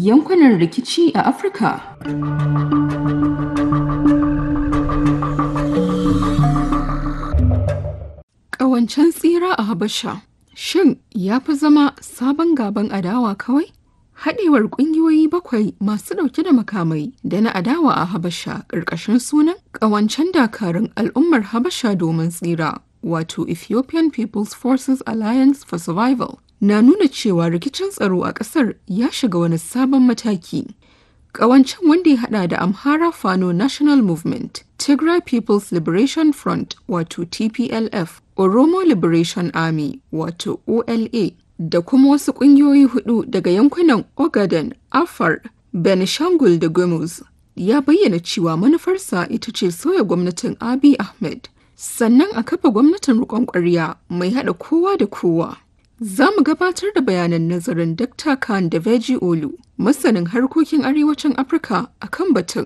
yankunan rikici a Afirka. Ƙawancen tsira a Habasha Shin ya fi zama sabon gaban adawa kawai? Haɗewar ƙungiyoyi bakwai masu ɗauke da makamai da na adawa a Habasha ƙarƙashin sunan ƙawancen dakarun al'ummar Habasha domin tsira, wato Ethiopian People's Forces Alliance for Survival, na nuna cewa rikicin tsaro a ƙasar ya shiga wani sabon mataki. Ƙawancen wanda ya haɗa da Amhara Fano National Movement, Tigray People's Liberation Front wato TPLF, Oromo Liberation Army wato OLA, da kuma wasu ƙungiyoyi hudu daga yankunan Ogaden, Afar, Benishangul da Gumuz. Ya bayyana cewa manufarsa ita ce sauya gwamnatin Abiy Ahmed, sannan a kafa gwamnatin riƙon ƙwarya mai haɗa kowa da kowa. Za mu gabatar da bayanan nazarin Dr. Khan da Veji Olu, masanin harkokin arewacin Afirka a kan batun.